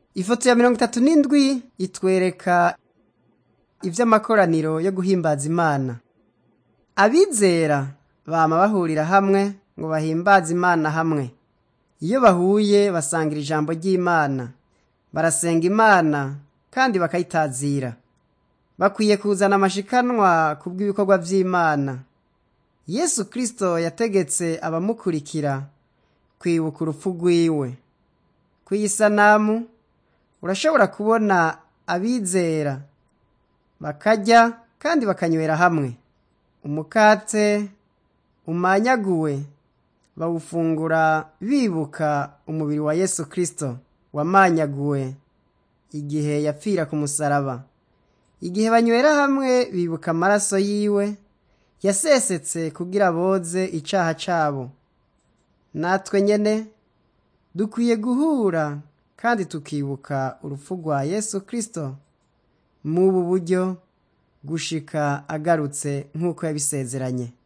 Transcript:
ifoto ya mirongo itatu n'indwi itwereka ivy'amakoraniro yo guhimbaza imana abizera bama bahurira hamwe ngo bahimbaze imana hamwe iyo bahuye basangira ijambo ry'imana barasenga imana kandi bakayitazira bakwiye kuzana amashikanwa ku bw'ibikorwa vy'imana yesu kristo yategetse abamukurikira kwibuka urupfu rwiwe kw'iyi sanamu urashobora kubona abizera bakarya kandi bakanywera hamwe umukate umanyaguwe bawufungura bibuka umubiri wa yesu kristo wamanyaguwe igihe yapfira ku musaraba igihe banywera hamwe bibuka amaraso yiwe yasesetse kugira boze icaha cabo natwe nyene dukwiye guhura kandi tukibuka urupfu rwa yesu kristo mubu buryo gushika agarutse nk'uko yabisezeranye